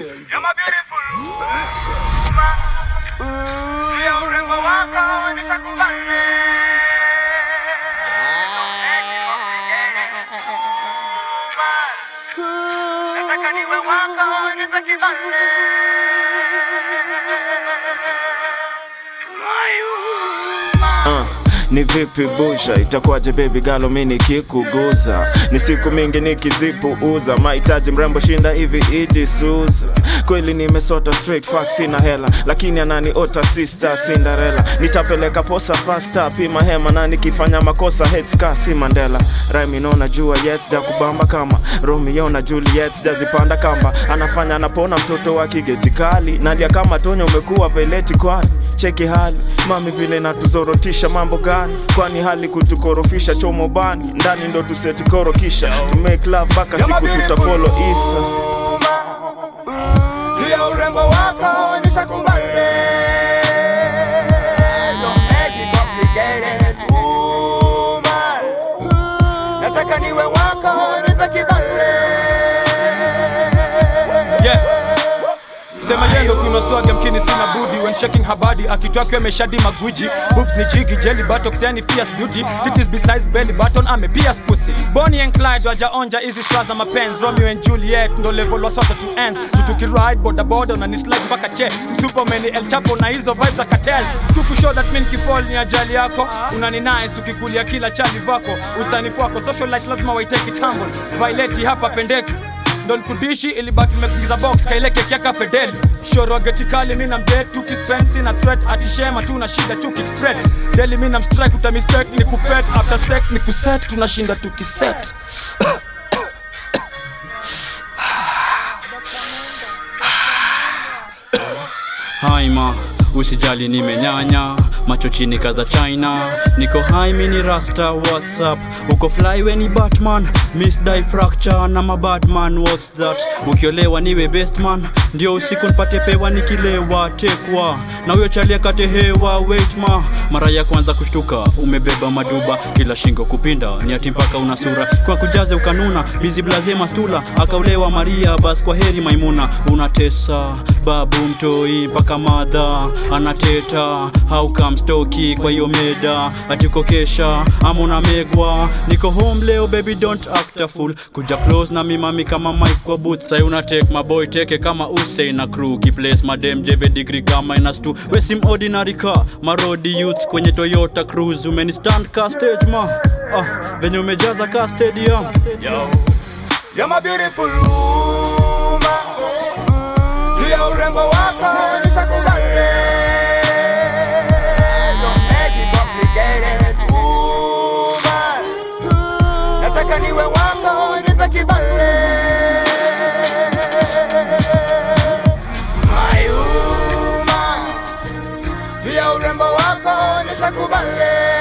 You're my beautiful woman. Pia urembo wako nitakubali. Nataka niwe wako, nipe kibali. My woman. Uh, ni vipi busha itakuwaje baby galo mi nikikuguza ni siku mingi nikizipuuza mahitaji mrembo shinda hivi idi suza kweli nimesota straight fuck sina hela lakini ananiota sister cinderella nitapeleka posa fasta pima hema na nikifanya makosa headska si mandela raimino najua yet ja kubamba kama romeo na juliet jazipanda kamba anafanya anapona mtoto wa kigeti kali nalia kama tonya umekuwa veleti kwani cheki hali mami vile natuzorotisha mambo gani kwani hali kutukorofisha chomo bani ndani ndo tusetikoro kisha to make love mpaka You're my siku beautiful tutafolo isa woman. Pia urembo wako nishakubali. Don't make it complicated, woman. Nataka niwe wako, nipe kibali. Yeah. Sema yendo kuna swag mkini sina budi when shaking her body akitwa kwa ameshadi magwiji boobs ni jigi jelly buttocks yani fierce beauty titties besides belly button ame pierce pussy Bonnie and Clyde waja onja hizi straws za mapenzi Romeo and Juliet ndo level wa sote to ends tutuki ride boda boda na ni slide mpaka che Superman El Chapo na hizo vibes za cartel tuku show that mean kifall ni ajali yako unani nice ukikulia kila chali vako usanifu wako social life lazima wai take it humble Violet hapa pendeki ndo nikudishi ilibaki nimekuingiza box kaileke kiaka fedeli shoro getikali mi na mdet tukispensi na threat atishema tu na shida tukispread deli mi na mstrike utamistake ni kupet after sex ni kuset tunashinda tukiset haima usijali nimenyanya macho chini kaza china niko hai mini rasta whatsapp uko fly weni batman miss die fracture na mabatman what's that ukiolewa niwe best man ndio usiku nipate pewa nikilewa tekwa na huyo chalia kate hewa wait ma mara ya kwanza kushtuka umebeba maduba kila shingo kupinda ni ati mpaka una sura kwa kujaze ukanuna bizi blaze mastula akaulewa maria bas kwa heri maimuna unatesa babu mtoi mpaka madha anateta how come stoki kwa hiyo meda atikokesha ama unamegwa niko home leo baby don't act a fool kuja close na mimami kama mike kwa boot sai una take my boy teke kama usei na crew kiplace madem jeve degree kama minus 2 wesim ordinary car marodi youth kwenye toyota cruise umeni stand ka stage ma ah, venye umejaza ka stadium Yo, you're my beautiful woman. Pia urembo wako nishakubali. Don't make it complicated, woman. Nataka niwe wako, nipe kibali. My woman. Pia urembo wako nishakubali.